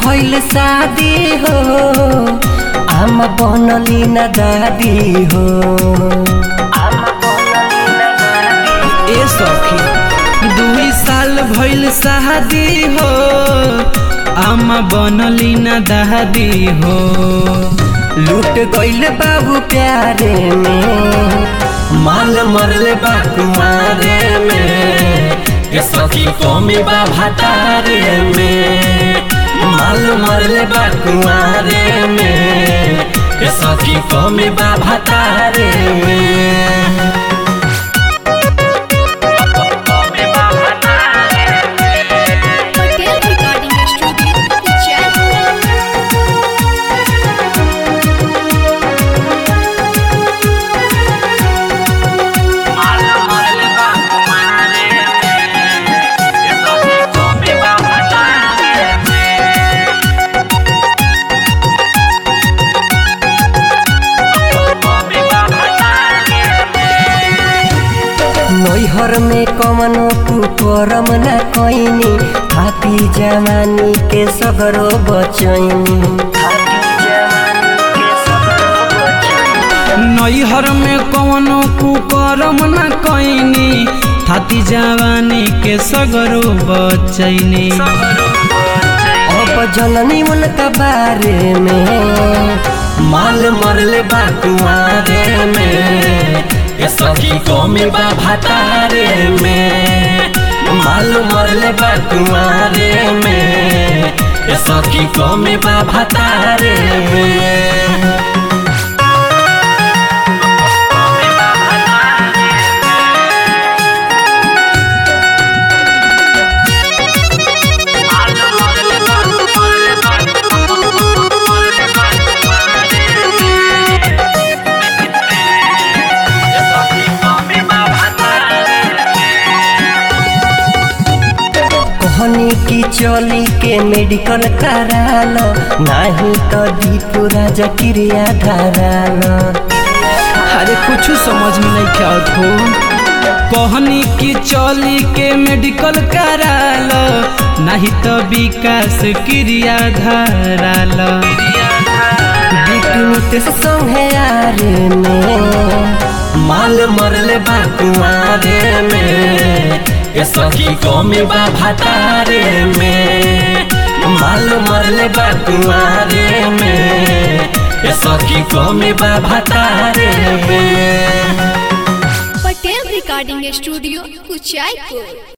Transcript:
भइल शादी हो आम बनली न दादी हो ए सखी दुई साल भइल शादी हो आमा बनली न दादी हो लूट गइल बाबू प्यारे में माल मरले बा कुमारे में के सखी कमी बा भतारे में माल मरले बा कुमारे में के सखी कमी बा भतारे में पटेल रिकॉर्डिंग स्टूडियो जयपुर नैहर में कमनो कुकरम न कैनी हाथी जवानी के सगरो बचैनी नैहर में कवनो कुकरम न कैनी थाती जवानी के सगरो बचैनी अब जननी उनका बारे में माल मरले बा कुआरे में ये सखी कौमी बा भतारे में माल मरले बा कुआरे में ये सखी कौमी बा भतारे में कहनी की चली के मेडिकल करालो नहीं तो दीपू राजा क्रिया धरालो अरे कुछ समझ में नहीं क्या हो कहनी की चली के मेडिकल कराल नहीं तो विकास क्रिया धराल बिकनी से संगे यारे में माल मरले बा कुआरे में ये सखी कौमी बा भतारे में माल मरले बा कुआरे में ये सखी कौमी बा भतारे में पटेल रिकॉर्डिंग स्टूडियो कुचायपुर